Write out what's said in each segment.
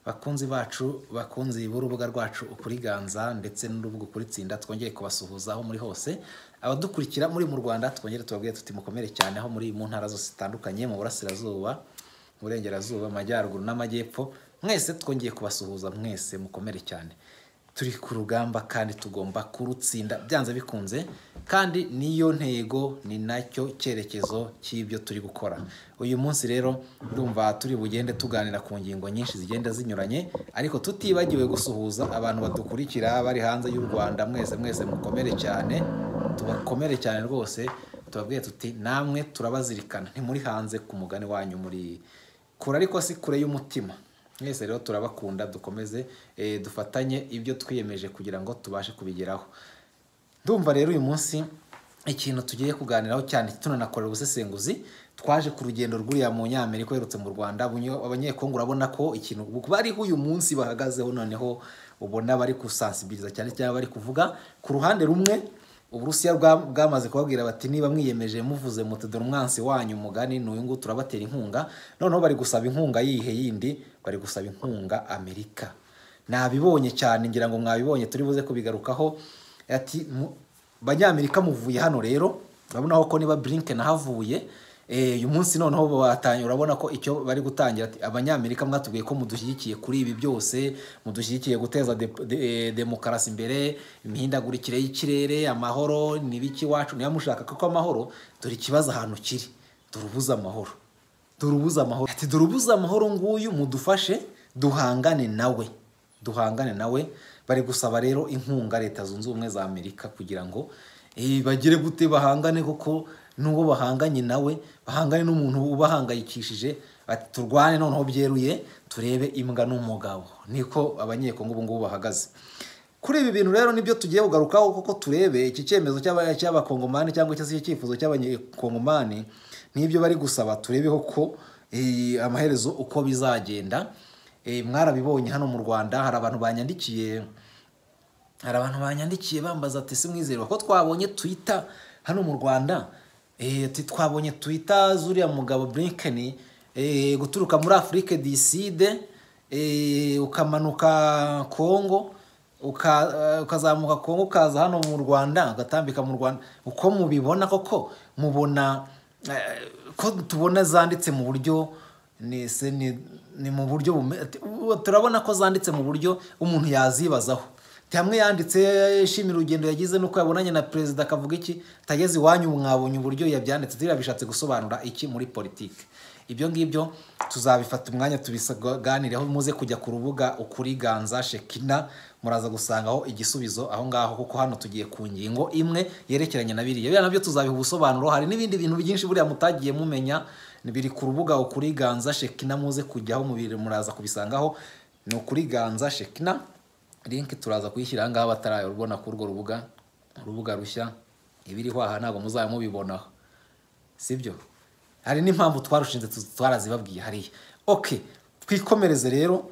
bakunzi bacu bakunzi b'urubuga rwacu ukuriganza ndetse n'urubuga ukuritsinda twongeye kubasuhuza aho muri hose abadukurikira muri mu rwanda twongere tubabwire tuti mukomere cyane aho muri mu ntara zose zitandukanye mu burasirazuba mu burengerazuba amajyaruguru n'amajyepfo mwese twongeye kubasuhuza mwese mukomere cyane turi ku rugamba kandi tugomba kurutsinda byanze bikunze kandi niyo ntego ni nacyo cyerekezo cy'ibyo turi gukora uyu munsi rero ndumva turi bugende tuganira ku ngingo nyinshi zigenda zinyuranye ariko tutibagiwe gusuhuza abantu badukurikira bari hanze y'u rwanda mwese mwese mukomere cyane tubakomere cyane rwose tubabwiye tuti namwe turabazirikana ntimuri hanze ku mugani wanyu muri kure ariko si kure y'umutima mwese rero turabakunda dukomeze dufatanye ibyo twiyemeje kugira ngo tubashe kubigeraho ndumva rero uyu munsi ikintu tugiye kuganiraho cyane tunanakorera ubusesenguzi twaje ku rugendo rw'uriya mu nyamerika uherutse mu rwanda abanyekongo urabona ko ikintu bariho uyu munsi bahagazeho noneho ubona bari gusansibiliza cyane cyane bari kuvuga ku ruhande rumwe uburusiya bwamaze kubabwira bati niba mwiyemeje muvuze mutedora umwansi wanyu umugani n'uyu nguyu turabatera inkunga noneho bari gusaba inkunga yihe yindi bari gusaba inkunga amerika nabibonye cyane ngira ngo mwabibonye turi buze kubigarukaho ati banyamerika muvuye hano rero urabonaho ko niba burinke nahavuye uyu munsi noneho batangira urabona ko icyo bari gutangira abanyamerika mwatubwiye ko mudushyigikiye kuri ibi byose mudushyigikiye guteza demokarasi imbere imihindagurikire y'ikirere amahoro n'ibiki iwacu niba mushaka kuko amahoro dore ikibazo ahantu kiri durubuze amahoro durubuze amahoro ati durubuze amahoro nguyu mudufashe duhangane nawe duhangane nawe bari gusaba rero inkunga leta zunze ubumwe za amerika kugira ngo bagire gute bahangane kuko n'uwo bahanganye nawe bahangane n'umuntu ubahangayikishije turwane noneho byeruye turebe imbwa n'umugabo niko abanyekongo ubu ngubu bahagaze kuri ibi bintu rero nibyo tugiye kugarukaho kuko turebe iki cyemezo cy'abakongomani cyangwa se iki cyifuzo cy'abanyekongomani n'ibyo bari gusaba turebeho ko amaherezo uko bizagenda mwarabibonye hano mu rwanda hari abantu banyandikiye hari abantu banyandikiye bambaza ati si mwizerwa ko twabonye twita hano mu rwanda twabonye twita zuriya mugabo burinkeni guturuka muri afurike diside ukamanuka kongo ukazamuka kongo ukaza hano mu rwanda ugatambika mu rwanda uko mubibona koko mubona ko tubona zanditse mu buryo ni mu buryo turabona ko zanditse mu buryo umuntu yazibazaho hamwe yanditse yishimira urugendo yagize nuko yabonanye na perezida akavuga iki tageze iwanyu mwabonye uburyo yabyanditse ziriya bishatse gusobanura iki muri politiki ibyo ngibyo tuzabifata umwanya tubisaganireho muze kujya ku rubuga ukuriganza shekina muraza gusangaho igisubizo aho ngaho kuko hano tugiye ku ngingo imwe yerekeranye na biriya biriya nabyo tuzabiha ubusobanuro hari n'ibindi bintu byinshi buriya mutagiye mumenya biri ku rubuga ukuriganza shekina muze kujyaho mubiri muraza kubisangaho ni ukuriganza shekina linki turaza kuyishyira ahangaha batarayibona kuri urwo rubuga urubuga rushya ibiriho aha ntabwo muzaba mubibonaho sibyo hari n'impamvu twarushinze twarazibabwiye hariya oke twikomereze rero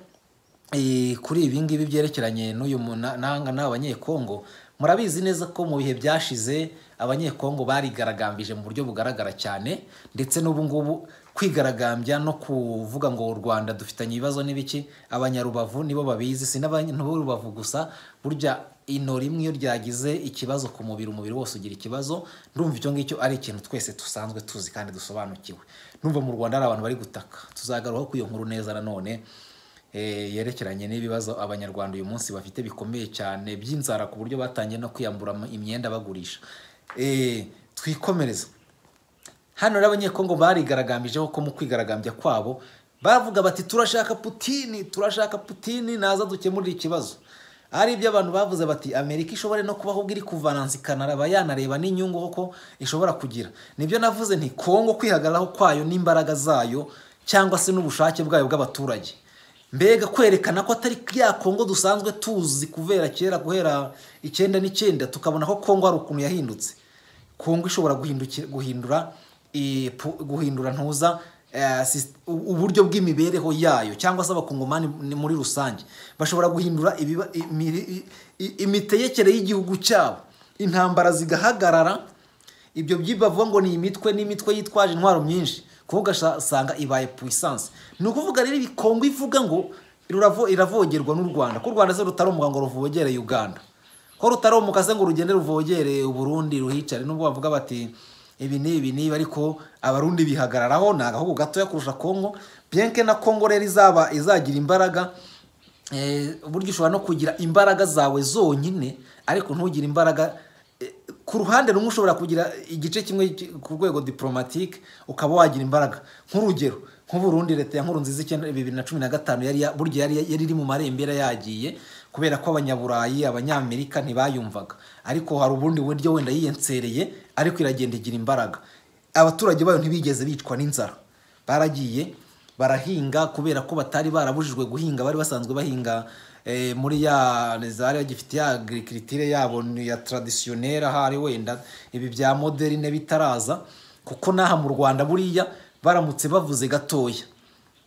kuri ibi ngibi byerekeranye n'uyu n'aha n'abanyekongo murabizi neza ko mu bihe byashize abanyekongo barigaragambije mu buryo bugaragara cyane ndetse n'ubu ngubu kwigaragambya no kuvuga ngo u rwanda dufitanye ibibazo n'ibiki abanyarubavu nibo babizi si n'abanyarubavu gusa burya ino rimwe iyo ryagize ikibazo ku mubiri umubiri wose ugira ikibazo ndumva icyo ngicyo ari ikintu twese dusanzwe tuzi kandi dusobanukiwe ndumva mu rwanda hari abantu bari gutaka tuzagaruka ku iyo nkuru neza nanone yerekeranye n'ibibazo abanyarwanda uyu munsi bafite bikomeye cyane by'inzara ku buryo batangiye no kwiyambura imyenda bagurisha twikomereze hano rero abanyekongo barigaragambije ko mu kwigaragambya kwabo bavuga bati turashaka putini turashaka putini naza dukemurira ikibazo ari ibyo abantu bavuze bati amerika ishobora no kubaho ubwo iri kuvanansikana aba yanareba n'inyungu kuko ishobora kugira nibyo navuze nti kongo kwihagararaho kwayo n'imbaraga zayo cyangwa se n'ubushake bwayo bw'abaturage mbega kwerekana ko atari ya kongo dusanzwe tuzi kubera kera guhera icyenda n'icyenda tukabona ko kongo hari ukuntu yahindutse kongo ishobora guhindura guhindura ntuza eh, sis- u- uburyo bw'imibereho yayo cyangwa se abakongomani ni- muri rusange bashobora guhindura ibiba- imiri- i- i- imitegekere y'igihugu cyabo intambara zigahagarara ibyo by'ibavuga ngo ni imitwe n'imitwe yitwaje intwaro myinshi kuvuga ugasanga ibaye puissance ni ukuvuga rero ibi kongo ivuga ngo ruravo- iravogerwa n'u rwanda ko u rwanda se rutaromuka ngo ruvogere uganda ko rutaromuka se ngo rugende ruvogere uburundi ruhicare nubwo bavuga bati ibi ni ibi niba ariko abarundi bihagararaho ni agahugu gatoya kurusha kongo bienke na kongo rero izaba izagira imbaraga eh, uburyo ushobora no kugira imbaraga zawe zonyine ariko ntugire imbaraga eh, ku ruhande rumwe ushobora kugira igice kimwe ki- ku rwego diplomatike ukaba wagira imbaraga nk'urugero nk'uburundi leta ya nkurunziza icyenda bibiri na cumi na gatanu yari ya- burya yari yari iri mu marembera yagiye kubera ko abanyaburayi abanyamerika ntibayumvaga ariko hari ubundi buryo wenda yiyensereye ariko iragenda igira imbaraga abaturage bayo ntibigeze bicwa n'inzara baragiye barahinga kubera ko batari barabujijwe guhinga bari basanzwe bahinga eh, muri ya zari bagifite ya agriculture yabo ni ya traditionnelle ahari wenda ibi bya moderne bitaraza kuko n'aha mu Rwanda buriya baramutse bavuze gatoya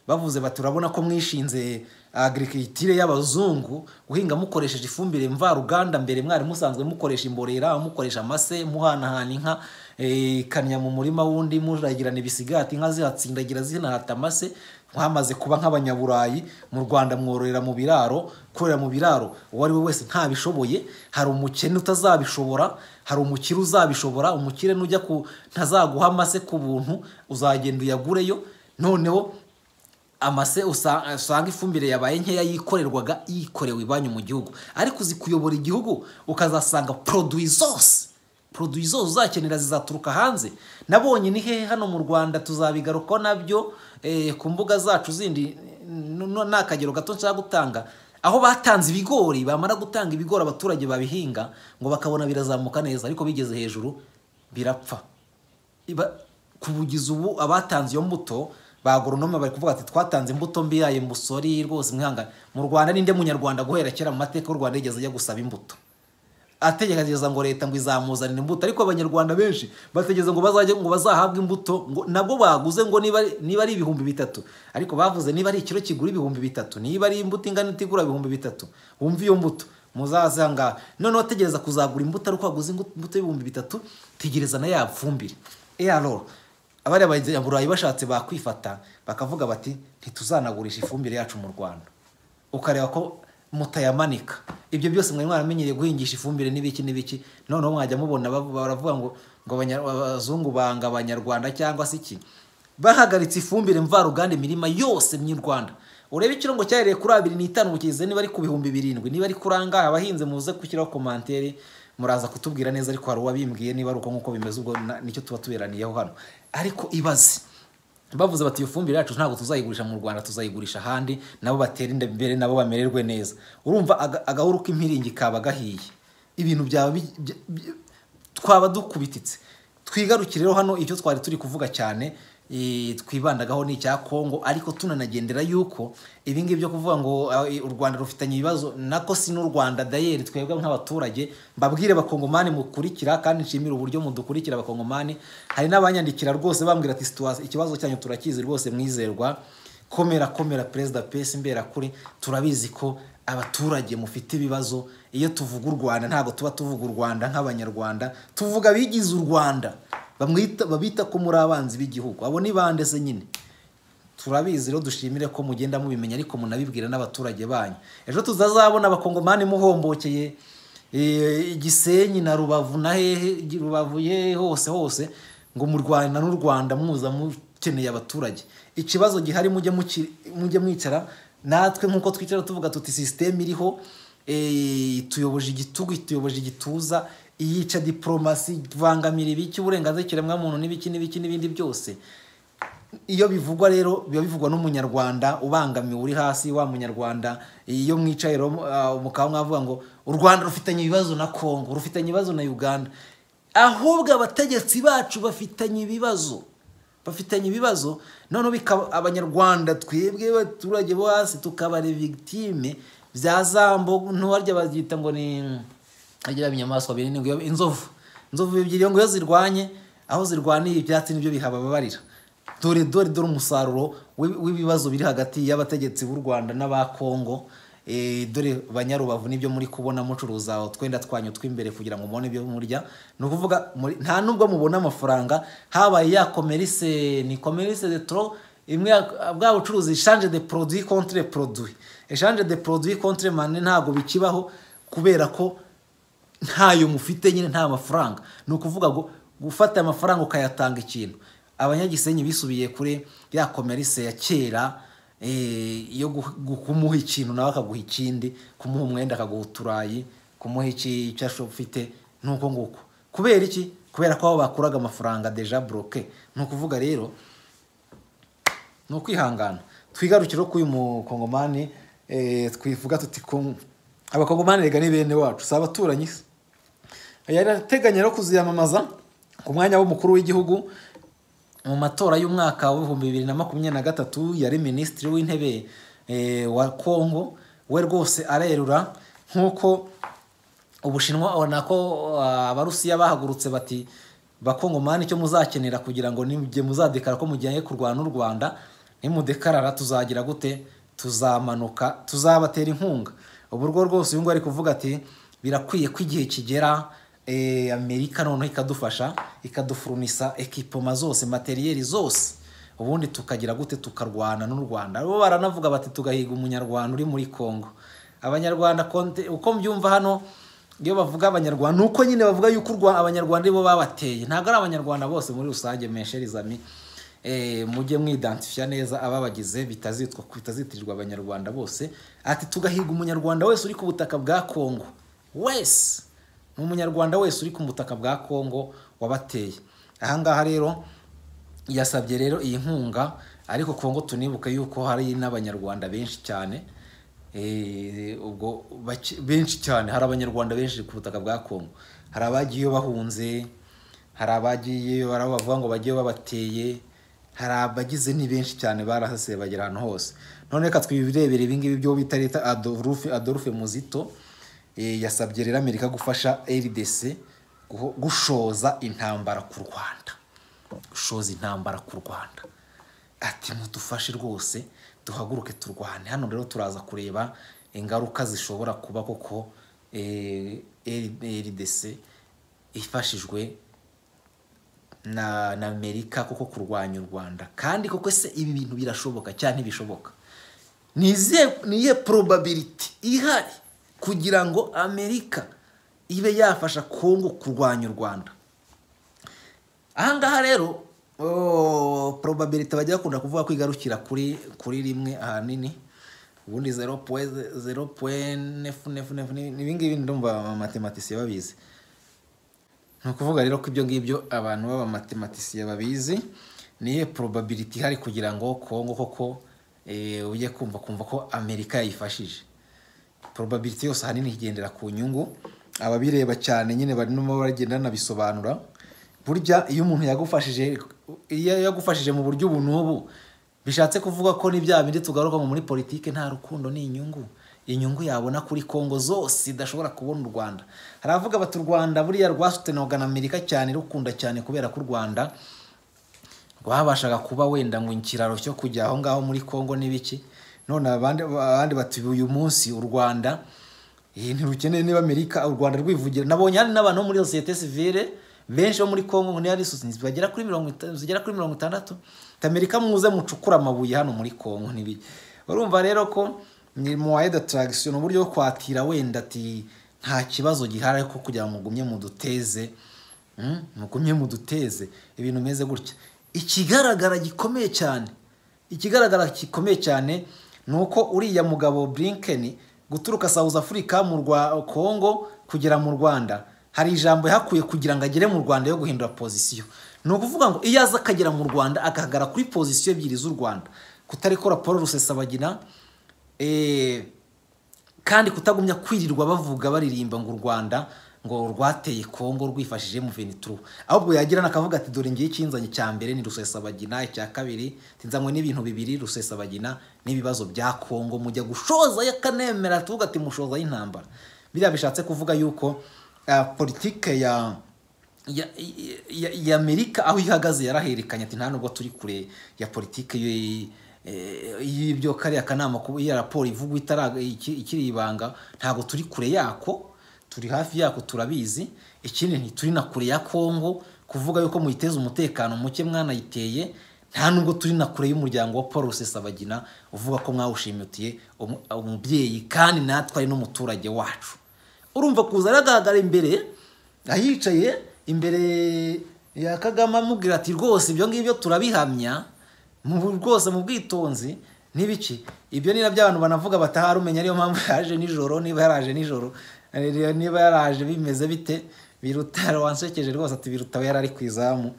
bavuze bati urabona ko mwishinze agriculture y'abazungu guhinga mukoresheje ifumbire mvaruganda mbere mwari musanzwe mukoresha imborera mukoresha amase muhanahana inka eh, ikamya mu murima wundi muragirana ibisigati inka zihatsindagira zinahata amase mwamaze kuba nk'abanyaburayi mu rwanda mwororera mu biraro korera mu biraro uwo ari we wese ntabishoboye hari umukene utazabishobora hari umukire uzabishobora umukire nujya ku ntazaguha amase ku buntu uzagenda uyagureyo noneho amase usa- usanga ifumbire yabaye nkeya yikorerwaga yikorewe ibanyu mu gihugu ariko uzi kuyobora igihugu ukazasanga poroduwi zose poroduwi zose uzakenera zizaturuka hanze nabonye ni hehe hano mu rwanda tuzabigarukaho nabyo eh, ku mbuga zacu zindi n- n- ni akagero gato nshaka gutanga aho batanze ibigori bamara gutanga ibigori abaturage babihinga ngo bakabona birazamuka neza ariko bigeze hejuru birapfa iba kubugiza ubu abatanze iyo mbuto ba agoronome bari kuvuga ati twatanze imbuto mbi yayo musori rwose mwihangane mu rwanda ninde munyarwanda guhera kera mu mateka y'u rwanda yigeze ajya gusaba imbuto ategereza ngo leta ngo izamuzanire imbuto ariko abanyarwanda benshi bategereza ngo bazajye ngo bazahabwe imbuto ngo nabwo baguze ngo niba ari- niba ari ibihumbi bitatu ariko bavuze niba ari ikiro kigura ibihumbi bitatu niba ari imbuto ingana itigura ibihumbi bitatu wumve iyo mbuto muzazanga noneho tegereza kuzagura imbuto ariko waguze ingu- imbuto y'ibihumbi bitatu tegereza na ya fumbire eraroro abari abanyaburayi bashatse bakwifata bakavuga bati ntituzanagurisha ifumbire yacu mu rwanda ukareba ko mutayamanika ibyo byose mwari mwaramenyereye guhingisha ifumbire n'ibiki n'ibiki noneho mwajya mubona bavu- baravuga ngo ngo abanya- abazungu banga abanyarwanda cyangwa se iki bahagaritse ifumbire mvaruganda imirima yose my'urwanda urebe ikirongo cyahereye kuri abiri n'itanu mukigeze niba ari ku bihumbi birindwi niba ari kuri angahe abahinzi muze gushyiraho komantere muraza kutubwira neza ariko hari uwabimbwiye niba ari uko nk'uko bimeze ubwo na- nicyo tuba tuberaniyeho hano ariko ibaze bavuze bati iyo fumbire yacu ntabwo tuzayigurisha mu rwanda tuzayigurisha ahandi nabo batere imbere nabo bamererwe neza urumva aga- agahuru k'impiringi kaba gahiye ibintu byaba bi- by- by- twaba dukubititse twigarukire rero hano icyo twari turi kuvuga cyane eh, twibandagaho ni icya kongo ariko tunanagendera yuko ibi ngibi byo kuvuga ngo ah, eh, u rwanda rufitanye ibibazo nako si n'u rwanda dayeri twebwe nk'abaturage mbabwire abakongomani mukurikira kandi nshimire uburyo mudukurikira abakongomani hari n'abanyandikira rwose bambwira ati "Situwa- ikibazo cyanyu turakizi rwose mwizerwa komera komera perezida pesi imberakuri turabizi ko abaturage mufite ibibazo iyo tuvuga u rwanda ntabwo tuba tuvuga u rwanda nk'abanyarwanda tuvuga abigize u rwanda bamwita babita ko muri abanzi b'igihugu abo ni bande se nyine turabizi rero dushimire ko mugenda mubimenya ariko munabibwira n'abaturage banyu ejo tuzazabona abakongomani muhombokeye eh, igisenyi na rubavu na hehe rubavu ye hose hose ngo murwana n'u rwanda muza mukeneye abaturage ikibazo gihari mujye muki- mujye mwicara natwe nk'uko twicara tuvuga tuti sisiteme iriho eh, ituyoboje igitugu ituyoboje igituza iyica diporomasi ibangamira ibiki uburenganzira ikiremwamuntu n'ibiki n'ibiki n'ibindi byose iyo bivugwa rero biba bivugwa n'umunyarwanda ubangamiwe uri hasi wa munyarwanda iyo mwicaye rero uh, mukaba mwavuga ngo u rwanda rufitanye ibibazo na kongo rufitanye ibibazo na uganda ahubwo abategetsi bacu bafitanye ibibazo bafitanye ibibazo noneho bikaba abanyarwanda twebwe abaturage bo hasi tukabara victime bya zambo ntiwarya baryita ngo ni agira ibinyamaswa binini ngo iyo- inzovu inzovu ebyiri ngo iyo zirwanye aho zirwaniye ibyatsi nibyo bihababarira dore dore dore umusaruro w'i- w'ibibazo biri hagati y'abategetsi b'u rwanda n'aba kongo Eh, dore banyarubavu nibyo muri kubona mucuruza utwenda twanyu tw'imbere kugira ngo mubone ibyo murya ni ukuvuga muri- nta nubwo mubona amafaranga habaye ya komerise ni komerise de tro imwe ya- bwa bucuruzi eshanje de produit contre produit eshanje de produit contre mane ntabwo bikibaho kubera ko ntayo mufite nyine nta mafaranga ni ukuvuga ngo gufata amafaranga ukayatanga ikintu abanyagisenyi bisubiye kuri ya komerise ya kera eh, yo gu- gu- kumuha ikintu nawe akaguha ikindi kumuha umwenda akaguha uturayi kumuha iki- icyo asho- ufite nuko nguko kubera iki kubera ko aho bakuraga amafaranga deja bloke ni ukuvuga rero ni ukwihangana twigarukire ko uyu mukongomani eh, twivuga tuti "Kong- abakongomani rega ni bene wacu si abaturanyi se yari ateganya no kuziyamamaza ku mwanya w'umukuru w'igihugu mu matora y'umwaka w'ibihumbi bibiri na makumyabiri na gatatu yari minisitiri w'intebe eh, wa kongo we rwose arerura nk'uko ubushinwa ubona ko uh, abarusiya bahagurutse bati bakongomani icyo muzakenera kugira ngo nimujye muzadekara ko mujyanye kurwana n'u rwanda nimudekarara tuzagira gute tuzamanuka tuzabatera inkunga ubu rwo rwose uyu nguyu ari kuvuga ati birakwiye ko igihe kigera eh, amerika noneho ikadufasha ikadufurunisa ekipoma zose materiyeri zose ubundi tukagira gute tukarwana n'u rwanda bo baranavuga bati tugahiga umunyarwanda uri muri congo abanyarwanda konte- uko mbyumva hano iyo bavuga abanyarwanda ni uko nyine bavuga yuko u Rwa- abanyarwanda aribo babateye ntabwo ari abanyarwanda bose muri rusange mesherizami mujye mwidansifiya neza ababagize bitazitwa bitazitirirwa abanyarwanda bose ati tugahiga umunyarwanda wese uri ku butaka bwa kongo wese ni umunyarwanda wese uri ku butaka bwa kongo wabateye ahangaha rero yasabye rero iyi nkunga ariko kongo tunibuke yuko hari n'abanyarwanda benshi cyane Eh, ubwo bake- benshi cyane hari abanyarwanda benshi ku butaka bwa kongo hari abagiyeyo bahunze hari abagiyeyo hari abo bavuga ngo bagiye babateye hari abagize ni benshi cyane barahaseye bagera ahantu hose none reka twibirebere ibingibi byo bita leta adolfe adolfe muzito eh, yasabye rero amerika gufasha rdc guho- gushoza intambara ku rwanda gushoza intambara ku rwanda ati mudufashe rwose duhaguruke turwane hano rero turaza kureba ingaruka zishobora kuba koko eh, rdc ifashijwe na na amerika kuko kurwanya u rwanda kandi koko se ibi bintu birashoboka cyane ntibishoboka ni izihe- ni iyihe probability ihari kugira ngo amerika ibe yafasha kongo kurwanya u rwanda ahangaha rero oh, probability bajya bakunda kuvuga ko igarukira kuri kuri rimwe ahanini ubundi zero point zero point nefu nefu nefu ni- ibingibi ndumva abamatematisiye babizi ni ukuvuga rero ko ibyo ngibyo abantu b'abamatematisiye babizi niyo probability ihari kugira ngo kongo koko eh, ujye kumva kumva ko amerika yayifashije probability yose ahanini igendera ku nyungu ababireba cyane nyine barimo bagenda banabisobanura burya iyo umuntu yagufashije iyo yagufashije mu buryo ubu n'ubu bishatse kuvuga ko ni bya bindi tugaruka muri politiki nta rukundo ni inyungu inyungu yabona kuri kongo zose idashobora kubona u rwanda haravuga bati u rwanda buriya rwasutenaga na amerika cyane rukunda cyane kubera ko u rwanda rwabashaga kuba wenda ngo ikiraro cyo kujya aho ngaho muri Kongo n'ibiki none abandi abandi bati uyu munsi u Rwanda eh, ntirukeneye niba Amerika u Rwanda rwivugira nabonye hari n'abantu bo muri societe civile benshi bo muri Kongo ni hari societe bagera kuri mirongo ita- zigera kuri mirongo itandatu ati Amerika muze mucukura amabuye hano muri Kongo n'ibiki urumva rero ko ni moye de traction uburyo bwo kwatira wenda ati nta kibazo gihari ariko kugira ngo ugumye muduteze Mm, mugumye muduteze ibintu bimeze gutya ikigaragara gikomeye cyane ikigaragara gikomeye cyane ni uko uriya mugabo Blinken guturuka South Africa mu rwa Congo kugera mu Rwanda hari ijambo yahakuye kugira ngo agere mu Rwanda yo guhindura pozisiyo ni ukuvuga ngo iyo aza akagera mu Rwanda akahagara kuri pozisiyo ebyiri z'u Rwanda kutarekora Paul Rusesabagina eh, kandi kutagumya kwirirwa bavuga baririmba ngo u rwanda ngo rwateye kongo rwifashije muvenituru ahubwo yagira n'akavuga ati dore ngiye ikinzanye cya mbere ni rusesabagina icya kabiri tinzanywe n'ibintu bibiri rusesabagina n'ibibazo bya kongo mujya gushoza y'akanemera tuvuga ati mushoza y'intambara biriya bishatse kuvuga yuko ah, politike ya ya- ya- ya amerika aho ihagaze yarahererekanye ati nta nubwo turi kure ya politiki y- eh, y'ibyo kariya kanama kuba iya raporo ivugwa itara- iki- ikiri ibanga ntabwo turi kure yako turi hafi yako turabizi ikindi ntituri na kure ya kongo kuvuga yuko muyiteze umutekano muke mwanayiteye nta nubwo turi na kure y'umuryango wa paul rusesabagina uvuga ko mwawushimutiye umu- umubyeyi kandi natwe ari n'umuturage wacu urumva kuza aragaragara imbere ahicaye imbere ya kagame amubwira ati rwose ibyo ngibyo turabihamya mu rwose mu bwitonzi n'ibiki ibyo ni nabyo abantu banavuga bataharumenya ariyo mpamvu yaje nijoro niba yaraje nijoro eh, niba yaraje bimeze bite biruta wansekeje rwose ati biruta we yari ari ku izamu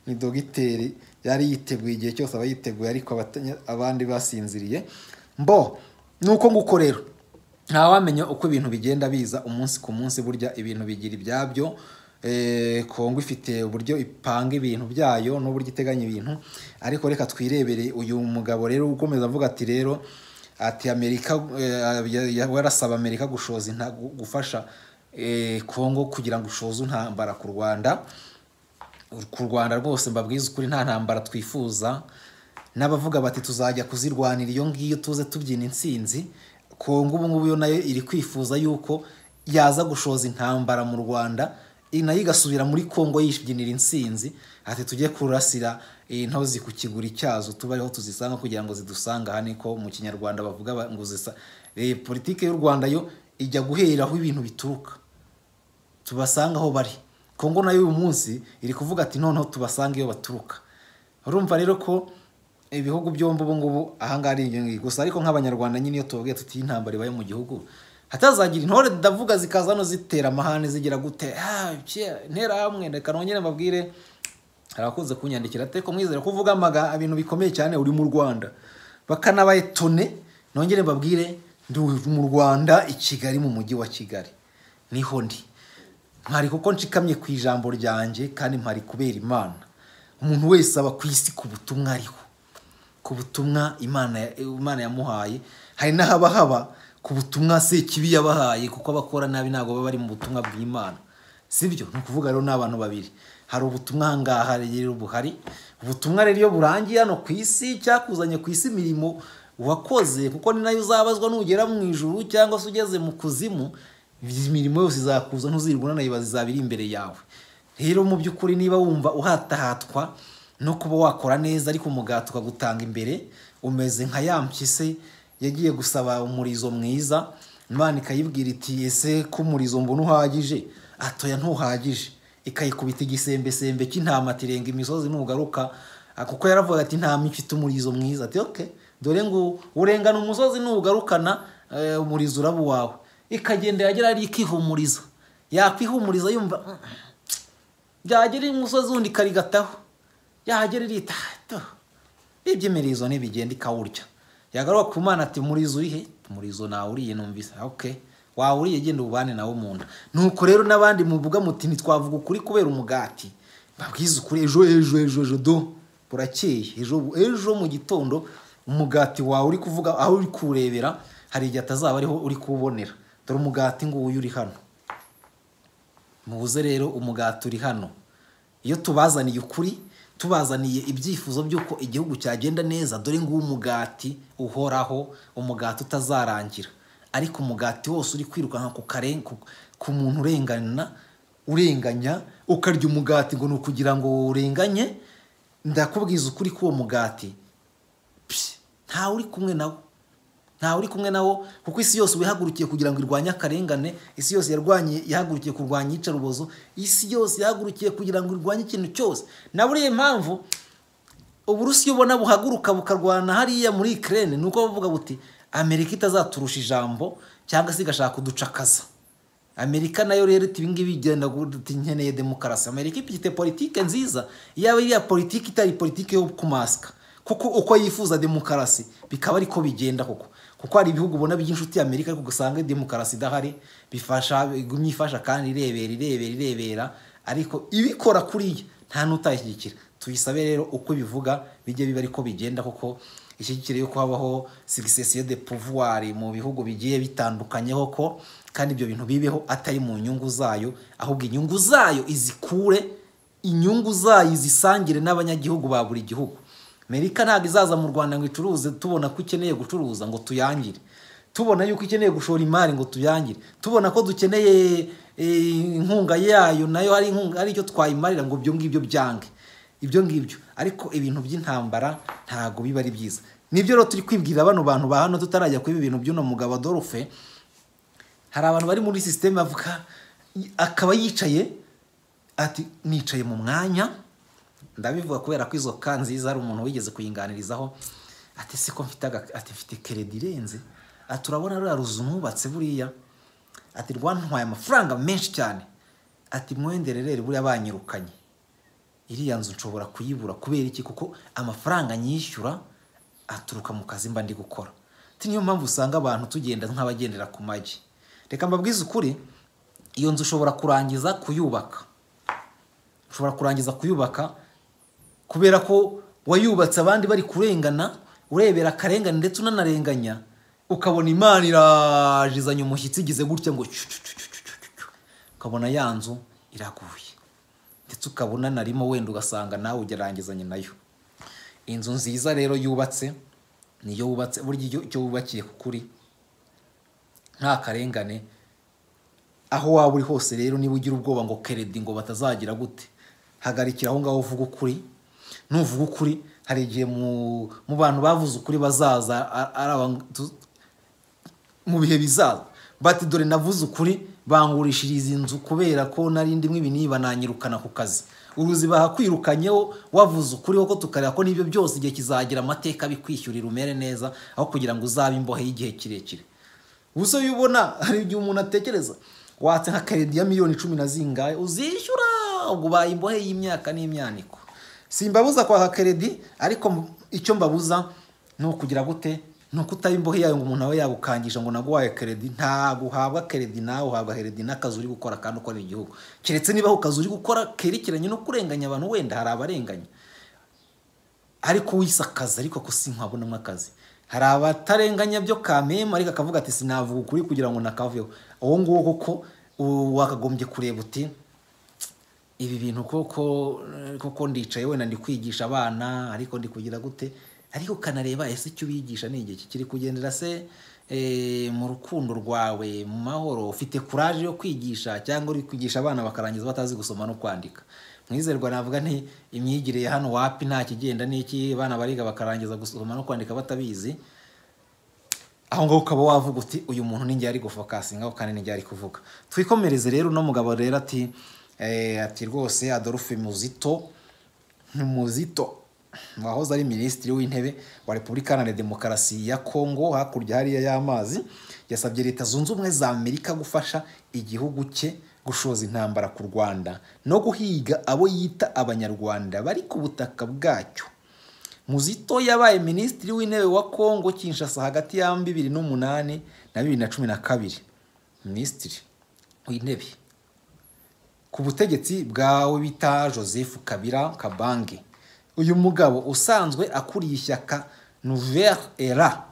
ni dogiteri yari yiteguye igihe cyose aba yiteguye ariko abatanya- abandi basinziriye mbo ni uko nguko rero ntawamenya uko ibintu bigenda biza umunsi ku munsi burya ibintu bigira ibyabyo Eh, kongo ifite uburyo ipanga ibintu byayo n'uburyo iteganya ibintu ariko reka twirebere uyu mugabo rero ukomeza avuga ati rero ati amerika eh, ya- ya- warasaba amerika gushoza inta- gu- gufasha eh, kongo kugira ngo ushoze intambara ku rwanda ku rwanda rwose mbabwiza ukuri nta ntambara twifuza n'abavuga bati tuzajya kuzirwanira iyo ngiyo tuze tubyina intsinzi kongo ubu ngubu yo nayo iri kwifuza yuko yaza gushoza intambara mu rwanda i- nayo igasubira muri kongo yibyinira intsinzi ati tujye kurasira intozi ku kiguri cyazo tuba ariho tuzisanga kugira ngo zidusanga aha niko mu kinyarwanda bavuga ba- ngo zisa Eh, politike y'u rwanda yo ijya guhera aho ibintu bituruka tubasanga aho bari kongo nayo uyu munsi iri kuvuga ati noneho tubasanga iyo baturuka urumva rero ko ibihugu byombi ubu ngubu ahangaha ari iyo ngiyo gusa ariko nk'abanyarwanda nyine iyo tubabwiye tuti iyi ntambara ibaye mu gihugu hatazagira intore ndavuga zikaza hano zitera amahane zigira gute "Ah, kera, ntera hamwe reka nongere mbabwire arakunze kunyandikira ateko mwizere ko uvuga amaga ibintu bikomeye cyane uri mu rwanda bakanabaye tone nongere mbabwire ndi mu rwanda i kigali mu mujyi wa kigali niho ndi mpari kuko nshikamye ku ijambo ryanjye kandi mpari kubera imana umuntu wese aba ku isi ku butumwa ariho ku butumwa imana ya- imana yamuhaye hari n'ahaba haba ku butumwa se kibi yabahaye kuko abakora nabi ntabwo baba bari mu butumwa bw'imana sibyo ni ukuvuga rero n'abantu babiri hari ubutumwa ahangaha rero buhari ubutumwa rero iyo burangiye hano ku isi cyakuzanye ku isi imirimo wakoze kuko ni nayo uzabazwa nugera mu ijuru cyangwa se ugeze mu kuzimu imirimo yose izakuza ntuzirwa unanayibaza izaba iri imbere yawe rero mu by'ukuri niba wumva uhatahatwa no kuba wakora neza ariko umugati ukagutanga imbere umeze nka ya mpyisi yagiye gusaba umurizo mwiza imana ikayibwira iti ese ko umurizo mbona uhagije atoya ntuhagije ikayikubita igisembesembe cy'intama ati renga imisozi nugaruka Ah, kuko yaravuga ati intama ifite umurizo mwiza ati okay dore ngo urengana umusozi nugarukana eh, umurizo uraba uwawe ikagenda yagera hariya ikihumuriza yakwihumuriza yumva "Mm, byagera imusozi wundi ikarigataho yagera irita to iby'imirizo ntibigenda ikawurya yagaruka ku mana ati murizo urihe murizo nawuriye numvise okay wawuriye genda ubane nawo mu nda nuko rero n'abandi muvuga muti ntitwavuga ukuri kubera umugati babwiza ukuri ejo ejo ejo ejo do burakeye ejo ejo mu gitondo umugati wawe uri kuvuga aho uri kuwurebera hari igihe atazaba ariho uri kuwubonera dore umugati nguyu uri hano mubuze rero umugati uri hano iyo tubazaniye ukuri tubazaniye ibyifuzo by'uko igihugu cyagenda neza dore nguwo umugati uhoraho umugati utazarangira ariko umugati wose uri kwirukanka ku karen- ku- ku muntu urengana urenganya ukarya umugati ngo ni ukugira ngo urenganye ndakubwiza ukuri k'uwo mugati psh, ntawe uri kumwe nawo ntawe uri kumwe nawo kuko isi yose wihagurukiye kugira ngo irwanye akarengane isi yose yarwanye yahagurukiye kurwanya iyicarubozo isi yose yahagurukiye kugira ngo irwanye ikintu cyose na buriya mpamvu uburusiya ubona buhaguruka bukarwana hariya muri ikirere ni uko bavuga buti amerika itazaturusha ijambo cyangwa se igashaka kuducakaza amerika nayo rero iti ibingibi igenda guti nkeneye demokarasi amerika ifite politike nziza yaba iriya politike itari politike yo kumasika kuko uko yifuza demokarasi bikaba ariko bigenda koko kuko hari ibihugu ubona by'inshuti ya amerika ariko ugasanga demokarasi idahari bifasha igumye ifasha kandi irebera irebera irebera ariko ibikora kuriya nta n'utayishyigikira tuyisabe rero uko bivuga bijye biba ariko bigenda kuko ishyigikira yuko habaho succession de pouvoir mu bihugu bigiye bitandukanyeho ko kandi ibyo bintu bibeho atari mu nyungu zayo ahubwo inyungu zayo izikure inyungu zayo izisangire n'abanyagihugu ba buri gihugu amerika ntabwo izaza mu rwanda ngo icuruze tubona ko ikeneye gucuruza ngo tuyangire tubona yuko ikeneye gushora imari ngo tuyangire tubona ko dukeneye eh, inkunga yayo nayo hari inkunga ari icyo twayimarira ngo ibyo ngibyo byange ibyo ngibyo ariko ibintu by'intambara ntabwo biba ari byiza nibyo rero turi kwibwira bano bantu ba hano tutarajya kuba ibintu by'uno mugabo Adolphe hari abantu bari muri sisiteme avuga akaba yicaye ati nicaye mu mwanya ndabivuga kubera ko izo ka nziza hari umuntu wigeze kuyinganirizaho ati siko mfite aga- ati mfite keredi irenze ati urabona ruriya ruzu nubatse buriya ati rwantwaye amafaranga menshi cyane ati mwendererere buriya banyirukanye iriya nzu nshobora kuyibura kubera iki kuko amafaranga nyishyura aturuka mu kazi mba ndi gukora Ati niyo mpamvu usanga abantu tugenda nk'abagendera ku magi reka mbabwize ukuri iyo nzu ushobora kurangiza kuyubaka ushobora kurangiza kuyubaka kubera ko wayubatse abandi bari kurengana urebera akarengane ndetse unanarenganya ukabona imana irajizanye umushyitsi igize gutya ngo cyu, cyu, cyu, cyu, cyu, cyu, cyu. ukabona ya nzu iraguye ndetse ukaba unanarimo wenda ugasanga nawe ugerangizanye nayo inzu nziza rero yubatse niyo wubatse burya iyo icyo wubakiye kuri nta karengane aho waba uri hose rero niba ugira ubwoba ngo keredi ngo batazagira gute hagarikira aho ngaho uvuga ukuri nuvuga ukuri hari igihe mu mu bantu bavuze ukuri bazaza a- ari aba- tu- mu bihe bizaza bati dore navuze ukuri bangurishiriza inzu kubera ko nari ndimwe ibiniba nanyirukana ku kazi uruzi bahakwirukanyeho wavuze ukuri wo ko tukareba ko n'ibyo byose igihe kizagira amateka bikwishyurira umere neza aho kugira ngo uzabe imbohe y'igihe kirekire gusa iyo ubona hari igihe umuntu atekereza watse nka karedi ya miliyoni cumi na zingahe uzishyura ubwo ubaye imbohe y'imyaka n'imyaniko simbabuza kwaka karedi ariko m- icyo mbabuza ni ukugira gute ni ukutaba imbohe yayo ngo umuntu abe yagukangisha ngo naguhaye keredi ntabwo uhabwa keredi nawe uhabwa keredi n'akazi uri gukora kandi ukorera igihugu keretse niba ako kazi uri gukora kerekeranye no kurenganya abantu wenda hari abarenganya ariko wise akazi ariko ko sinkabonamo akazi hari abatarenganya byo kamema ariko akavuga ati sinavuga ukuri kugira ngo nakaveho uwo nguwo kuko u- wakagombye kureba uti ibi bintu koko koko ndicaye wenda ndi kwigisha abana ariko ndi kugira gute ariko ukanareba ese icyo ubigisha ni igihe kiri kugendera se eh, mu rukundo rwawe mu mahoro ufite kuraje yo kwigisha cyangwa uri kwigisha abana bakarangiza batazi gusoma no kwandika mwizerwa navuga nti imyigire ya hano wapi nta kigenda n'iki abana bariga bakarangiza gusoma no kwandika batabizi aho ngaho ukaba wavuga uti uyu muntu ni njye ari gufokasingaho kandi ni njye ari kuvuga twikomereze rero uno mugabo rero ati eh, ati rwose adolphe muzito ni muzito wahoze ari minisitiri w'intebe wa repubulika iharanira demokarasi ya kongo hakurya hariya y'amazi yasabye leta zunze ubumwe za amerika gufasha igihugu cye gushoza intambara ku rwanda no guhiga abo yita abanyarwanda bari ku butaka bwacyo muzito yabaye minisitiri w'intebe wa kongo kinshasa hagati ya bibiri n'umunani na bibiri na cumi na kabiri minisitiri w'intebe ku butegetsi bwawe bita joseph kabira kabange uyu mugabo usanzwe akuriye ishyaka nouvelle era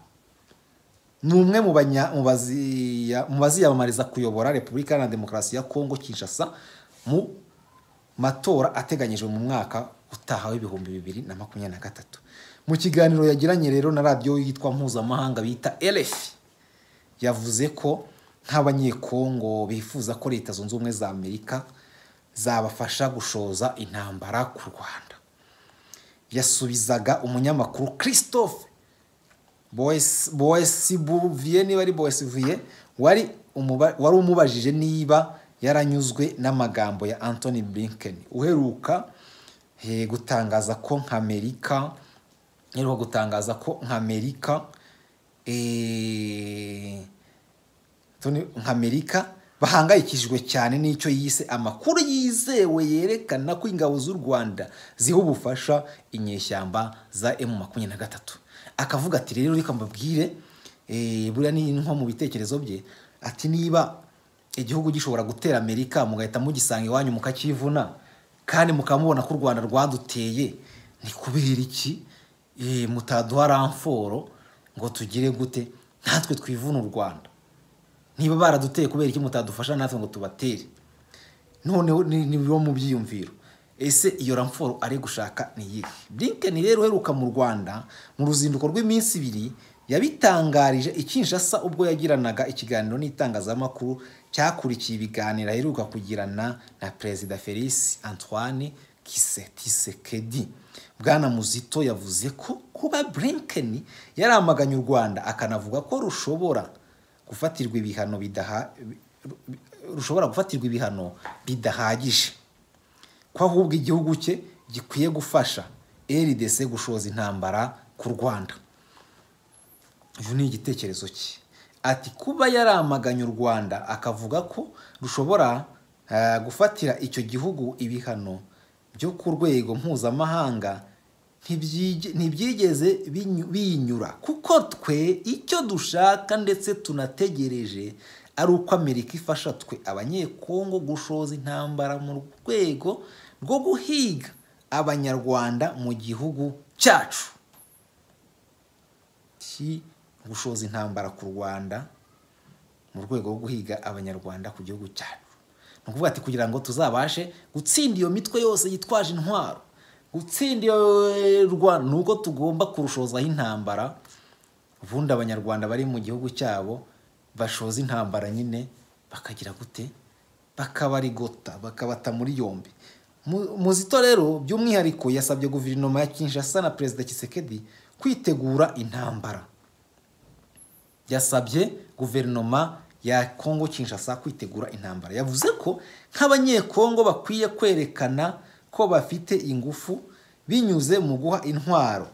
ni umwe mu banya- mu baziya- mu baziyamamariza kuyobora repubulika iharanira demokarasi ya kongo kinshasa mu matora ateganyijwe mu mwaka utaha w'ibihumbi bibiri na makumyabiri na gatatu mu kiganiro yagiranye rero na radiyo yitwa mpuzamahanga bita erefi yavuze ko nk'abanyekongo bifuza ko leta zunze ubumwe za amerika zabafasha gushoza intambara ku rwanda yasubizaga umunyamakuru christophe boesibuviye niba ari boesivuye wari umuba- wari umubajije niba yaranyuzwe n'amagambo ya anthony blinken uheruka eh, gutangaza ko nk'amerika uheruka gutangaza ko nk'amerika eh, Tony- nk'amerika bahangayikishijwe cyane n'icyo yise amakuru yizewe yerekana ko ingabo z'u rwanda ziha ubufasha inyeshyamba za emu makumyabiri na gatatu akavuga ati rero reka mbabwire eh, buriya ni nko mu bitekerezo bye ati niba igihugu gishobora gutera amerika mugahita mugisanga iwanyu mukacyivuna kandi mukaba mubona ko u rwanda rwaduteye ni kubera iki eh, mutaduha ramforo ngo tugire gute natwe twivuna u rwanda niba baraduteye kubera iki mutadufasha natwe ngo tubatere noneho ni ni biba mu byiyumviro ese iyo ramforo ari gushaka ni iyihe blinkeni rero uheruka mu rwanda mu ruzinduko rw'iminsi ibiri yabitangarije ikinshasa ubwo yagiranaga ikiganiro n'itangazamakuru cyakurikiye ibiganiro aheruka kugirana na perezida felisi antoine kisekedi bwana muzito yavuze ko kuba blinkeni yaramaganye u rwanda akanavuga ko rushobora gufatirwa ibihano bidaha rushobora gufatirwa ibihano bidahagije ko ahubwo igihugu cye gikwiye gufasha rdc gushoza intambara ku rwanda uyu ni igitekerezo cye ati kuba yaramaganye u rwanda akavuga ko rushobora eh, gufatira icyo gihugu ibihano byo ku rwego mpuzamahanga ntibyige- ntibyigeze binyu- binyura kuko twe icyo dushaka ndetse tunategereje ari uko amerika ifasha twe abanyekongo gushoza intambara mu rwego rwo guhiga abanyarwanda mu gihugu cyacu ki gushoza intambara ku rwanda mu rwego rwo guhiga abanyarwanda ku gihugu cyacu ni ukuvuga ati kugira ngo tuzabashe gutsinda iyo mitwe yose yitwaje intwaro gutsinda iyo eh, rwanda ni uko tugomba kurushozaho intambara ubundi abanyarwanda bari mu gihugu cyabo bashoza intambara nyine bakagira gute bakabarigota bakabata muri yombi Mu- muzito rero by'umwihariko yasabye guverinoma ya kinshasa na perezida kisekedi kwitegura intambara yasabye guverinoma ya kongo kinshasa kwitegura intambara yavuze ko nk'abanyekongo bakwiye kwerekana ko bafite ingufu binyuze mu guha intwaro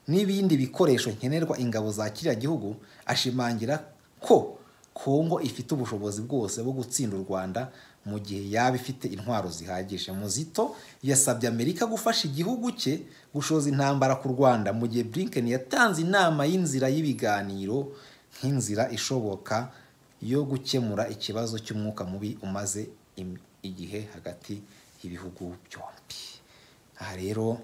n'ibindi bikoresho nkenerwa ingabo za kiriya gihugu ashimangira ko kongo ifite ubushobozi bwose bwo gutsinda u rwanda mu gihe yaba ifite intwaro zihagije muzito yasabye amerika gufasha igihugu cye gushoza intambara ku rwanda mu gihe blinken yatanze inama y'inzira y'ibiganiro nk'inzira ishoboka yo gukemura ikibazo cy'umwuka mubi umaze im- igihe hagati y'ibihugu byombi aha rero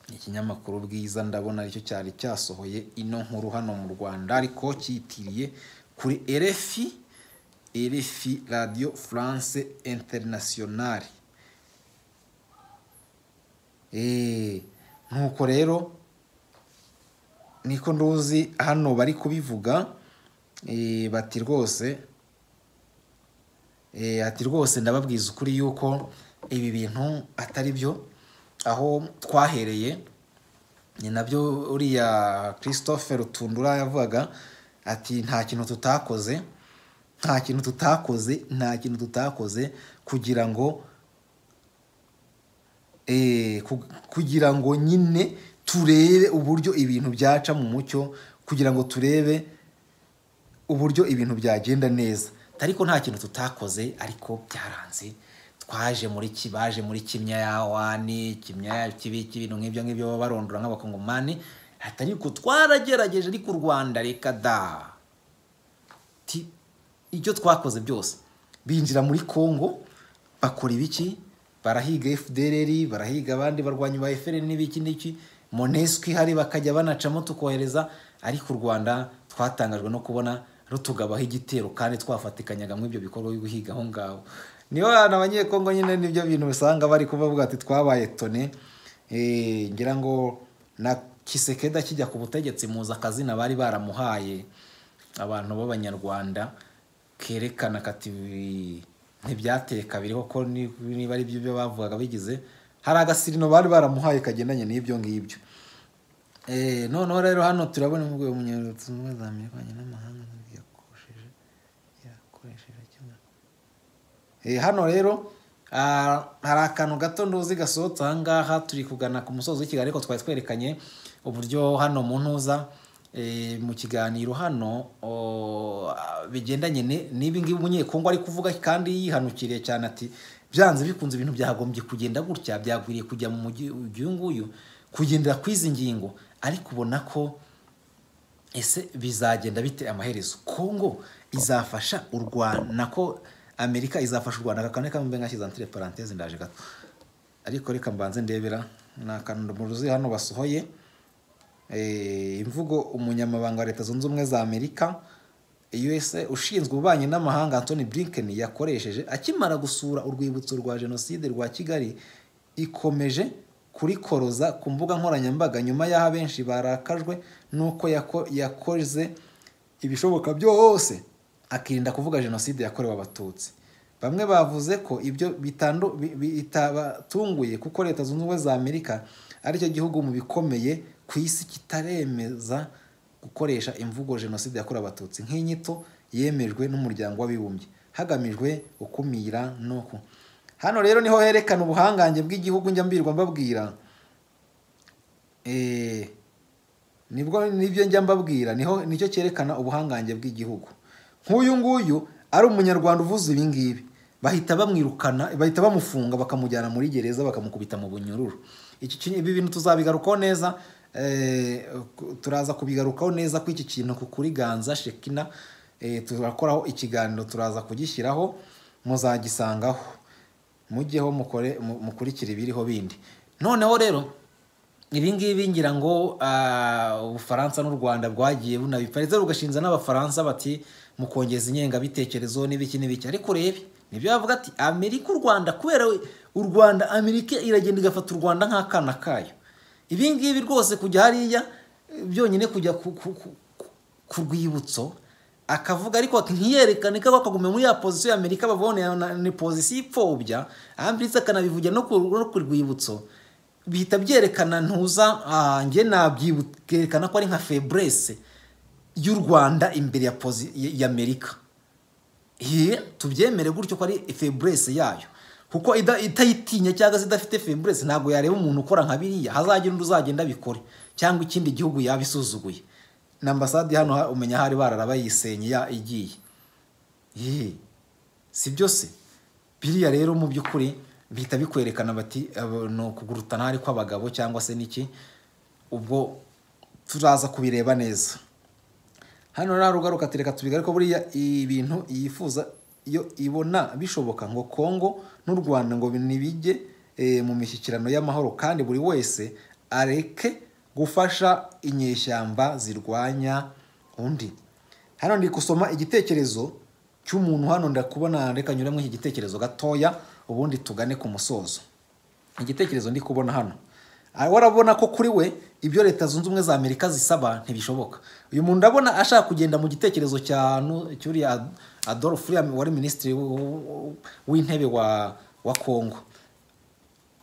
ni ikinyamakuru bwiza ndabona aricyo cyari cyasohoye ino nkuru hano mu rwanda ariko cyitiriye kuri erefi erefi radiyo france interinasiyonari nuko rero niko nduzi hano bari kubivuga eh, bati rwose Eh, ati rwose ndababwiza ukuri yuko ibi bintu atari byo aho twahereye ni nabyo uriya christophe rutundura yavugaga ati nta kintu tutakoze nta kintu tutakoze nta kintu tutakoze kugira ngo eh, ku- kugira ngo nyine turebe uburyo ibintu byaca mu mucyo kugira ngo turebe uburyo ibintu byagenda neza ariko nta kintu tutakoze ariko byaranze twaje muri ki baje muri kimya ya wani kimya ya kibi ibintu nk'ibyo ngibyo baba barondora nk'abakongomani ati ariko twaragerageje ariko u rwanda reka da ti ibyo twakoze byose binjira muri congo bakora ibiki barahiga fdrr barahiga abandi barwanyi ba fr n'ibiki n'iki monesco ihari bakajya banacamo tukohereza ariko u rwanda twatangajwe no kubona rutugabaho igitero kandi twafatikanyaga muri ibyo bikorwa byo guhiga aho ngaho niba abantu abanyekongo nyine nibyo bintu usanga bari kubavuga ati twabaye tone Eh, ngira ngo na kisekeda kijya ku butegetsi muza akazina bari baramuhaye abantu b'abanyarwanda kerekana kati ntibyateka biriho ko ni- niba ari byo bavugaga bigize hari agasirino bari baramuhaye kagendanye n'ibyo ngibyo Eh, noneho rero hano turabona mu rwego munyarutumwa za mirwanye n'amahanga yakoresheje yakoresheje kimwe Eh, hano rero ah, hari akantu gato nduzi gasohotse aha ngaha turi kugana ku musozi w'ikigali ariko twari twerekanye uburyo hano mu ntuza eh, mu kiganiro hano o, ah, bigendanye ni- n'ibi ngibi umunyekongo ari kuvuga kandi yihanukiriye cyane ati byanze bikunze ibintu byagombye kugenda gutya byagwiriye kujya mu mugi- uyu nguyu kugendera ku izi ngingo ariko ubona ko ese bizagenda bite amaherezo kongo izafasha u rwanda nako amerika izafasha u rwanda kakane kambe nkashyize antire paranteze ndaje gato ariko reka mbanze ndebera ni akantu mu ruzi hano basohoye eh, imvugo umunyamabanga wa leta zunze ubumwe za amerika USA ushinzwe ububanyi n'amahanga Anthony Blinken yakoresheje akimara gusura urwibutso rwa jenoside rwa Kigali ikomeje kurikoroza ku mbuga nkoranyambaga nyuma y'aho abenshi barakajwe n'uko yako- yakoze ibishoboka byose akirinda kuvuga jenoside yakorewe abatutsi bamwe bavuze ko ibyo bitandu- bi- bitabatunguye kuko leta zunze ubumwe za amerika aricyo gihugu mu bikomeye ku isi kitaremeza gukoresha imvugo jenoside yakorewe abatutsi nk'inyito yemejwe n'umuryango w'abibumbye hagamijwe gukumira no ku hano rero niho herekana ubuhangange bw'igihugu njya mbirwa mbabwira Eh, nibwo nibyo njya mbabwira niho nicyo cyerekana ubuhangange bw'igihugu nk'uyu nguyu ari umunyarwanda uvuze ibi ngibi bahita bamwirukana bahita bamufunga bakamujyana muri gereza bakamukubita mu bunyururu iki ki- ibi bintu tuzabigarukaho neza eh, ku- turaza kubigarukaho neza ko iki kintu ku kuriganza shekina eh, turakoraho ikiganiro turaza kugishyiraho muzagisangaho mujyeho mukore mu- mukurikire ibiriho bindi noneho rero ibi ngibi ngira ngo ah, ubufaransa n'u rwanda rwagiye bunabipariza rugashinza n'abafaransa bati mukongeza ingengabitekerezo n'ibiki n'ibiki ariko rebe nibyo bavuga ati amerika u rwanda kubera we- u rwanda amerika iragenda igafata u rwanda nk'akana kayo ibi ngibi rwose kujya hariya eh, byonyine kujya ku- ku- ku- ku- ku rwibutso akavuga ariko ati ntiyerekane ko akagumya muri ya pozisiyo ya amerika babone na- ni pozisiyo ipfobya ambulance akanabivugira no ku- no ku rwibutso bihita byerekana ntuza ah, njye nabyerekana ko ari nka febrese y'u rwanda imbere ya posi ya- ya amerika Ye, tubyemere gutyo ko ari febrese yayo kuko ida- itayitinya cyangwa se idafite febrese ntabwo yareba umuntu ukora nka biriya hazagira undi uzagenda abikore cyangwa ikindi gihugu yaba isuzuguye na ambasade hano ha- umenya hari barara bayisenye ya- igiye Ye, si byose biriya rero mu by'ukuri bihita bikwerekana bati abo- ni ukugurutana hari kw'abagabo cyangwa se n'iki ubwo turaza kubireba neza hano rero ugaruka tureka tubigaruke ko buriya ibintu yifuza iyo ibona bishoboka ngo kongo n'u rwanda ngo ntibijye eh, mu mishyikirano y'amahoro kandi buri wese areke gufasha inyeshyamba zirwanya undi hano ndi gusoma igitekerezo cy'umuntu hano ndakubona reka nyuramo iki gitekerezo gatoya ubundi tugane ku musozo igitekerezo ndi kubona hano Ah, warabona ko kuri we ibyo leta zunze ubumwe za amerika zisaba ntibishoboka uyu muntu ndabona ashaka kugenda mu gitekerezo cya nu- cy'uriya Ad- adolf uriya wari minisitiri w- w- w'intebe wa wa kongo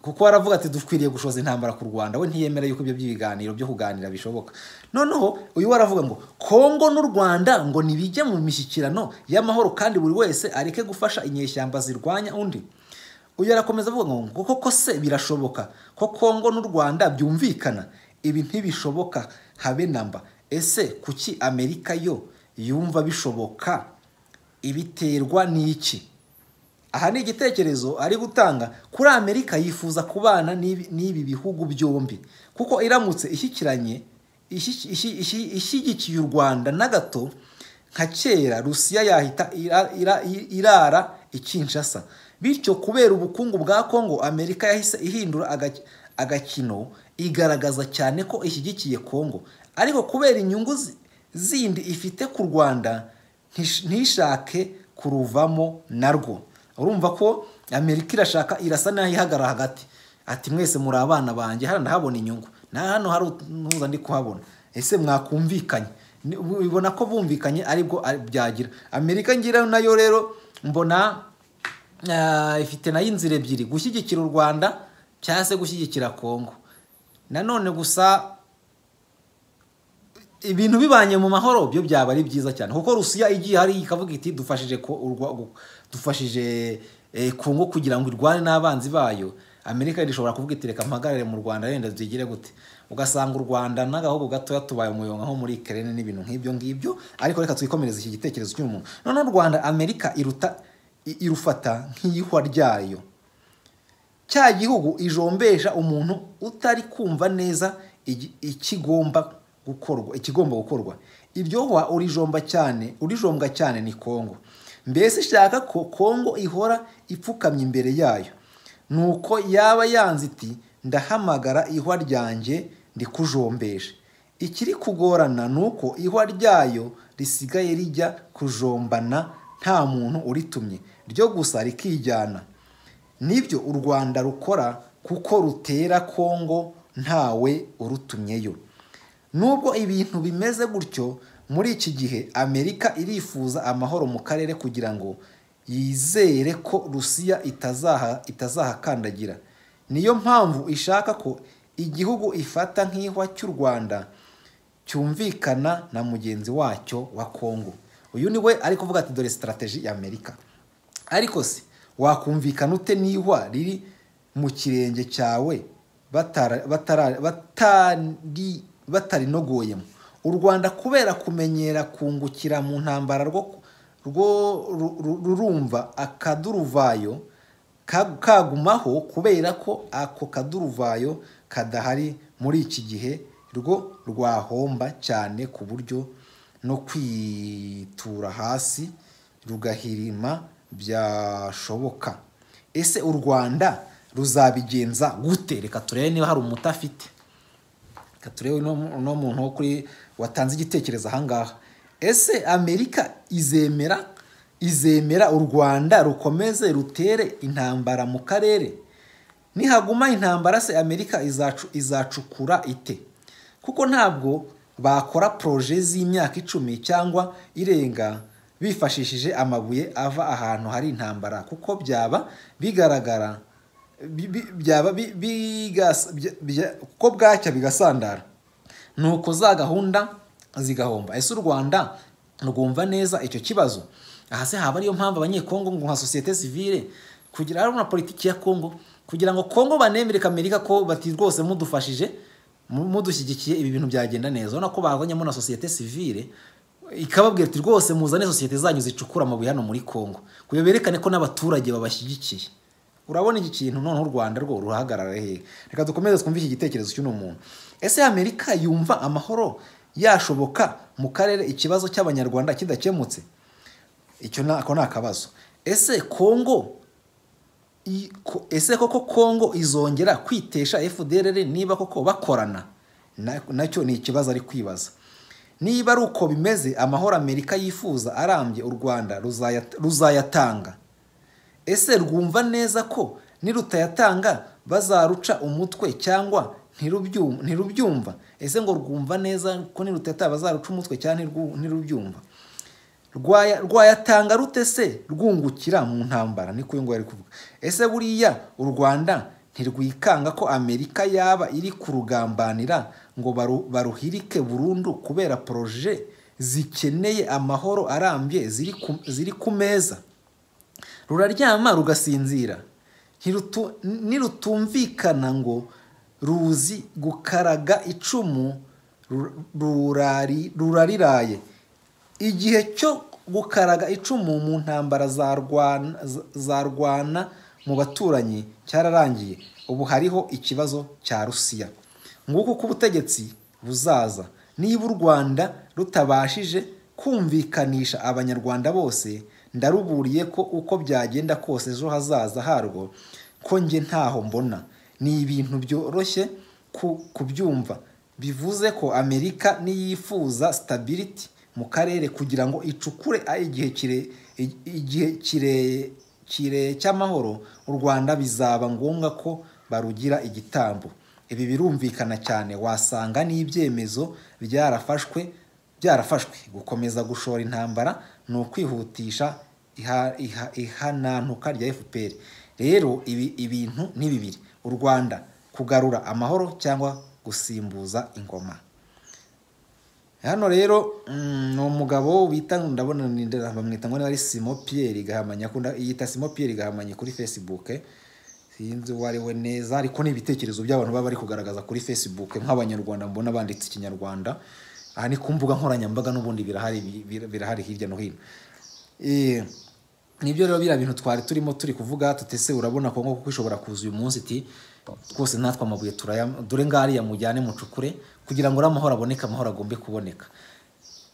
kuko baravuga ati dukwiriye gushoza intambara ku rwanda we ntiyemera yuko ibyo by'ibiganiro byo kuganira bishoboka noneho uyu waravuga ngo kongo n'u rwanda ngo ntibijye mu mishyikirano y'amahoro kandi buri wese areke gufasha inyeshyamba zirwanya undi uyu arakomeza avuga ngo ngo koko se birashoboka ko kongo n'u rwanda byumvikana ibi ntibishoboka habe namba ese kuki amerika yo yumva bishoboka ibiterwa n'iki aha ni igitekerezo ari gutanga kuri amerika yifuza kubana n'ibi n'ibi bihugu byombi kuko iramutse ishyikiranye ishyi- ishyi- ishyi- ishyigikiye u rwanda na gato nka kera rusiya yahita ira- ira- irara ikinshasa bityo kubera ubukungu bwa kongo amerika yahise ihindura agaki- agakino igaragaza cyane ko ishyigikiye kongo ariko kubera inyungu zi- zindi ifite ku rwanda ntish- ntishake kuruvamo narwo urumva ko amerika irashaka irasa n'ayihagarara hagati ati mwese muri abana banjye hano ndahabona inyungu na hano hari utuza ndi kuhabona ese mwakumvikanye Ni- ubibona ko bumvikanye aribwo ari- byagira amerika ngira nayo rero mbona ah, ifite nayo inzira ebyiri gushyigikira u rwanda cyangwa se gushyigikira kongo nanone gusa ibintu bibanye mu mahoro byo byaba ari byiza cyane kuko rusiya igiye hari ikavuga iti dufashije ko urwa- gu- dufashije eh, kongo kugira ngo irwane n'abanzi bayo amerika irashobora kuvuga iti reka mpagarare mu rwanda wenda byigire gute ugasanga u rwanda n'agahugu gatoya tubaye umuyonga nko muri kerene n'ibintu nk'ibyo ngibyo ariko reka twikomereze iki gitekerezo cy'umuntu noneho u rwanda amerika iruta i- irufata nk'iyihwa ryayo cya gihugu ijombesha umuntu utari kumva neza igi- ikigomba gukorwa ikigomba gukorwa iryo hwa urijomba cyane urijombwa cyane ni kongo mbese ishaka ko kongo ihora ipfukamye imbere yayo nuko yaba yanze iti ndahamagara ihwa ryanjye ndikujombeshe ikiri kugorana ni uko ihwa ryayo risigaye rijya kujombana nta muntu uritumye ryo gusa rikijyana nibyo u rwanda rukora kuko rutera kongo ntawe urutumyeyo nubwo ibintu bimeze gutyo muri iki gihe amerika irifuza amahoro mu karere kugira ngo yizere ko rusiya itazaha itazahakandagira niyo mpamvu ishaka ko igihugu ifata nk'ihwa cy'u rwanda cyumvikana na mugenzi wacyo wa kongo uyu ni we ari kuvuga ati dore sitarategi ya amerika ariko se wakumvikana ute n'ihwa riri mu kirenge cyawe batara- batara- batari batarinogoyemo u rwanda kubera kumenyera kungukira mu ntambara rwo rwo ru- ru- rurumva akaduruvayo ka- kagumaho kubera ko ako kaduruvayo kadahari muri iki gihe rwo rwahomba cyane ku buryo no kwitura hasi rugahirima byashoboka ese u rwanda ruzabigenza gute reka turebe niba hari umuti afite reka turebe uno uno muntu wo kuri watanze igitekerezo ahangaha ese amerika izemera izemera u rwanda rukomeze rutere intambara mu karere nihaguma intambara se amerika izacu- izacukura ite kuko ntabwo bakora poroje z'imyaka icumi cyangwa irenga bifashishije amabuye ava ahantu hari intambara kuko byaba bigaragara bi- bi- byaba bi- bigas- bya- bya- kuko bwacya bigasandara nuko za gahunda zigahomba ese u rwanda rwumva neza icyo kibazo aha se haba ariyo mpamvu abanyekongo ngo nka sosiyete sivile kugira harimo na politiki ya kongo kugira ngo kongo banemere amerika ko bati rwose mudufashije mu- mudushyigikiye ibi bintu byagenda neza urabona ko bazanyemo na sosiyete sivile ikababwira ati rwose muzane sosiyete zanyu zicukura amabuye hano muri kongo kugira berekane ko n'abaturage babashyigikiye urabona iki kintu noneho u rwanda rwo ruhagarara hehe reka dukomeze twumve iki gitekerezo cy'uno muntu ese amerika yumva amahoro yashoboka mu karere ikibazo cy'abanyarwanda kidakemutse icyo nako ni akabazo ese kongo i- ko- ese koko kongo izongera kwitesha fdr niba koko bakorana Na- nacyo ni ikibazo ari kwibaza niba ari uko bimeze amahoro amerika yifuza arambye u rwanda ruzayat- ruzayatanga ese rwumva neza ko nirutayatanga bazaruca umutwe cyangwa ntirubyu- ntirubyumva ese ngo rwumva neza ko nirutayatanga bazaruca umutwe cyangwa ntirwu- ntirubyumva Rwaya- rwayatanga rute se rwungukira mu ntambara niko uyu nguyu ari kuvuga ese buriya u rwanda ntirwikanga ko amerika yaba iri kurugambanira ngo baru- baruhirike burundu kubera poroje zikeneye amahoro arambye ziri ku- ziri ku meza ruraryama rugasinzira Ntirutu- nirutumvikana ngo ruzi gukaraga icumu ru- rurari- rurariraye igihe cyo gukaraga icumu mu ntambara zarwana zarwana mu baturanyi cyararangiye ubu hariho ikibazo cya rusiya nguko uko ubutegetsi buzaza niba u rwanda rutabashije kumvikanisha abanyarwanda bose ndaruburiye ko uko byagenda kose ejo hazaza harwo ko njye ntaho mbona ni ibintu byoroshye ku- kubyumva bivuze ko amerika niyifuza stability mu karere kugira ngo icukure a- igihe kire i- igihe kire- kire cy'amahoro u rwanda bizaba ngombwa ko barugira igitambo ibi birumvikana cyane wasanga n'ibyemezo byarafashwe byarafashwe gukomeza gushora intambara ni ukwihutisha iha- iha- ihanantuka rya fpr rero ibi ibintu ni bibiri u rwanda kugarura amahoro cyangwa gusimbuza ingoma hano rero mm, ni umugabo bita ndabona ni- bamwita ngo niba ari simo piyeri gahamanya akunda- yita simo piyeri gahamanya kuri facebook sinzi uwo ari we neza ariko ni ibitekerezo by'abantu baba bari kugaragaza kuri facebook nk'abanyarwanda mbona banditse ikinyarwanda aha ni ku mbuga nkoranyambaga n'ubundi birahari bi- bi- birahari hirya no hino Eh, nibyo rero biriya bintu twari turimo turi kuvuga tutese urabona ko kuko ishobora kuza uyu munsi iti twose natwe amabuye turaya dore ngariya mujyane mucukure kugira ngo uriya amahoro aboneke amahoro agombe kuboneka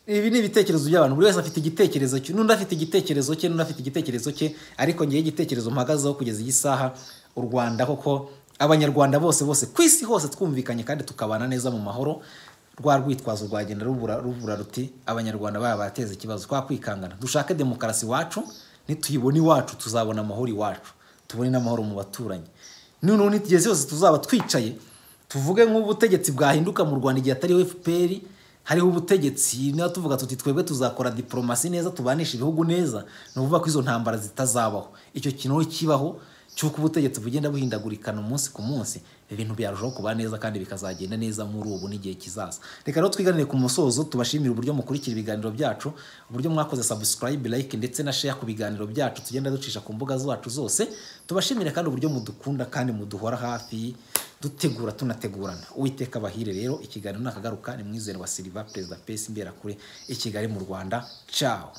ibi ni ibitekerezo by'abantu buri wese afite igitekerezo cye n'undi afite igitekerezo cye n'undi afite igitekerezo cye ariko ngewe igitekerezo mpagazeho kugeza iyi saha u rwanda koko abanyarwanda bose bose ku isi hose twumvikanye kandi tukabana neza mu mahoro rwa rwitwazo rwagenda rubura rubura ruti abanyarwanda baba bateza ikibazo twakwikangana dushake demokarasi iwacu nituyibona iwacu tuzabona amahoro iwacu tubone n'amahoro mu baturanyi noneho n'igihe cyose tuzaba twicaye tuvuge nk'ubutegetsi bwahinduka mu rwanda igihe atariho fpr hariho ubutegetsi niba tuvuga tuti twebwe tuzakora diporomasi neza tubanisha ibihugu neza ni ukuvuga ko izo ntambara zitazabaho icyo kintu kibaho cy'uko ubutegetsi bugenda buhindagurikana umunsi ku munsi ibintu byarushaho kuba neza kandi bikazagenda neza muri ubu n'igihe kizaza reka rero twiganire ku musozo tubashimire uburyo mukurikira ibiganiro byacu uburyo mwakoze subscribe like ndetse na share ku biganiro byacu tugenda ducisha ku mbuga zacu zose tubashimire kandi uburyo mudukunda kandi muduhora hafi dutegura tunategurana uwiteka abahire rero ikiganiro nakagaruka ni mwizero wa Silva perezida pesi imberakure i Kigali mu Rwanda ciao